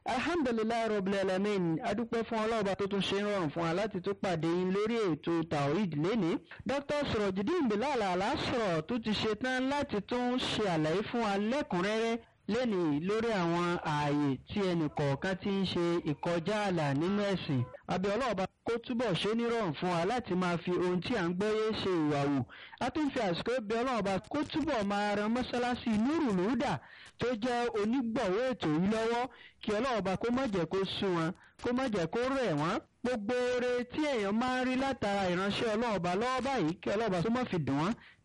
alhamdulilayi rabbil alamin adúpẹ́ fún ọlọ́ọ̀bá tó tún ṣe ń rọrùn fún wa láti tún pàdé yín lórí ètò tawhid lẹ́nìí dr surojidin bilal alasọ̀rọ̀ tó ti ṣe tán láti tún ṣe àlàyé fún wa lẹ́kùnrẹ́rẹ́ lẹ́nìí lórí àwọn ààyè tí ẹnì kọ̀ọ̀kan ti ń ṣe ìkọjá ààlà nínú ẹ̀sìn àbí ọlọ́ọ̀bá kó túbọ̀ ṣe nírọ̀rùn fún wa láti máa fi ohun tí à ń gbọ́yé ṣe ìwà wù a tún fi àsìkò bí ọlọ́ọ̀bá kó túbọ̀ máa ran mọ́ṣáláṣí Nurul Huda tó jẹ́ onígbọ̀wọ́ ètò yìí lọ́wọ́ kí ọlọ́ọ̀bá kó má jẹ́ kó sú wọn kó má jẹ́ kó rẹ̀ wọ́n gbogbo oore tí èèyàn máa ń rí látara ìránṣẹ́ ọlọ́ọ̀bá lọ́wọ́ báyìí kí ọlọ́ọ̀bá tó má fi dùn wọ́n